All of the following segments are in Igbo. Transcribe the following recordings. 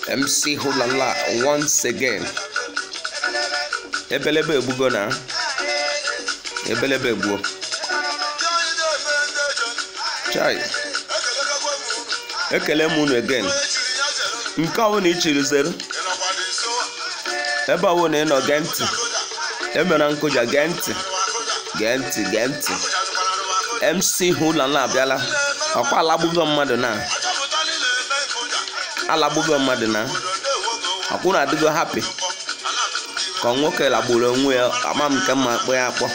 MC Hulala once again. Ebelebe egbugo na ebelebe egbuo. Chai, ekele m unu again. Nke ọ bụla ị chiri zere, ebe ọ bụla ị nọ gee ntị, emere nkụja gee ntị, gee ntị, gee ntị. MC Hulala abịala, ọkwa alagbugo mmadụ na alagbugo mmadụ na ọkwụ na-adịgo happy ka nwoke lagburu onwe ya ama m nke mma akpọ ya akpọ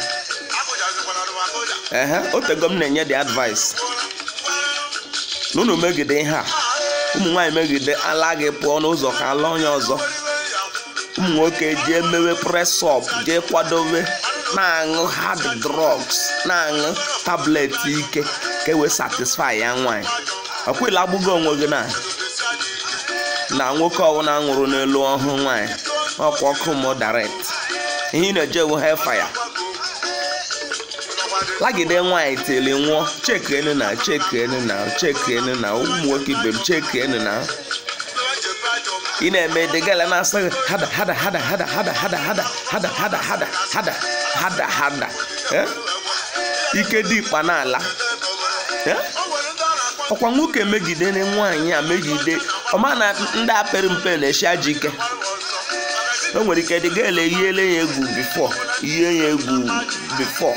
ehe otego m na-enye dị advice na unu megide ihe a ụmụ nwaanyị megide ala gị pụọ n'ụzọ ka ala onye ọzọ ụmụ nwoke jee mewe press up jee kwadobe na-aṅụ hard drugs na-aṅụ tablet ike ka e wee satisfy ya nwaanyị ọkwụla agbụgo onwe gị na na nwoke ọbụla nwụrụ n'elu ọhụụ nwaanyị ọkwa ọkụ mụ direct ihe ị na-eje ewu hellfire lagide nwaanyị tili nwụọ chekienu na chekienu na chekienu na ụmụ nwoke ibe m chekienu na ị na-eme degala na-asa gị hada hada hada hada hada hada hada hada hada hada hada hada hada eh? ike dị ikpa n'ala eh? ọkwa nwoke megide na nwaanyị a megide ọma na ndị apịrị mpe na-eshi aja ike o nwere ike dị gaele yiele ya egwu bifo yie ya egwu bifo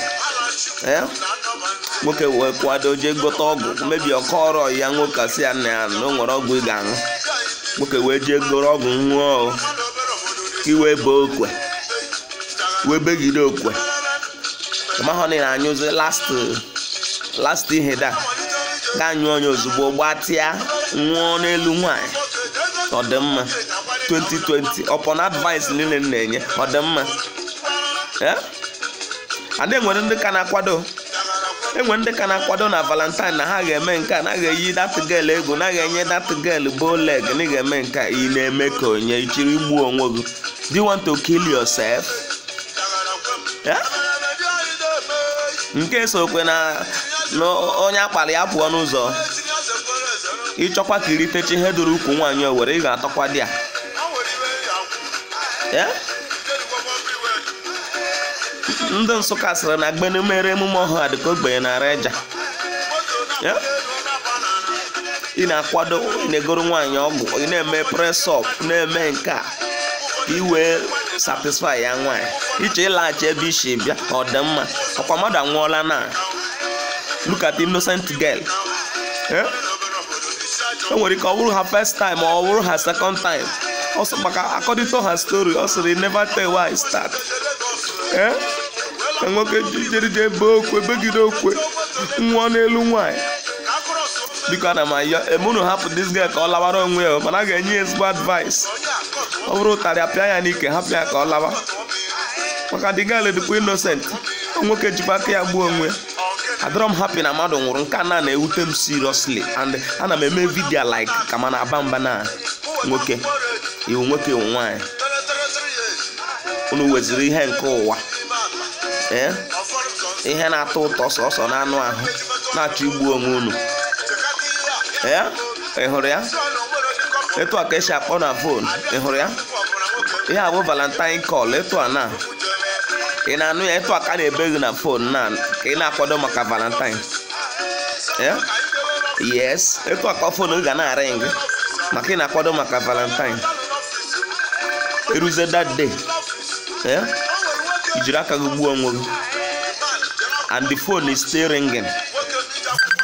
nwoke wee kwado jee gote ọgwụ mebi ọkọ ọrụ ya nwoke si ya na ya na o nwere ọgwụ ị ga-aṅụ nwoke wee jee goro ọgwụ nwụọ iwe bee okwe wee begide okwe mahọ na anyụzi last last ihe da ga-anyụ onye ozugbo gbatịa nwụọ n'elu nwanyị ọdịmma 2020 upon advice niile m na-enye ọdịmma ada enwere ndị ka na-akwado enwere ndị ka na-akwado na valentine na ha ga-eme nke a na ga-eyi datgel egwu na ga-enye datgel boleg na ị ga-eme nke a ị na-eme ka onye ichiri igbuo onwe gị do you want to kill yourself nke sokwe na onye akpara ya pụọ n'ụzọ ịchọkwa ka iritechi ihe duru ukwu nwaanyị owere ị ga-atọkwa di ya ndị nsụka sịrị na gbene mere emume ọhụụ adịka ogbenye na reja ị na-akwado ị na-egoro nwaanyị ọgwụ ị na-eme presọp na-eme nke a iwee satisfy ya nwaanyị iche ịlaghachi ebe isi bịa ọ dị mma ọkwa mmadụ anwụọla na look at innocent girl o nwere ike ọ bụrụ ha first time ma ọ bụrụ ha second time maka according to her story ọ sịrị never tell why I start ka nwoke jerije ebe okwe begide okwe nwụọ n'elu nwanyị biko ana m ayọ emunu hapụ dis girl ka ọ lawara onwe ya mana a ga-enye ya ezigbo advice ọ bụrụ ụtarị apịa ya n'ike hapụ ya ka ọ lawa maka the girl dịkwa innocent nwoke jikwa aka ya gbuo onwe ya adọrọ m happy na mmadụ nwụrụ nke a na na-ewute m seriously and ana m eme vidio like ka ma na-aba mba na nwoke iwu nwoke iwu nwaanyị unu weziri ihe nke ụwa ee ihe na-atọ ụtọ sọsọ na anụ ahụ na-achọ igbu onwe unu ee ị hụrụ ya etu a ka esi akpọ na fon ị hụrụ ya ihe a bụ valentine call etu a na ị na-anụ ya etu a ka na-ebe gị na fon na ka ị na-akwado maka valentine yes etu a ka fon gị ga na-arị gị maka ị na-akwado maka valentine eruzie that day ijiri aka gị gbuo onwe gị and the phone is still ringing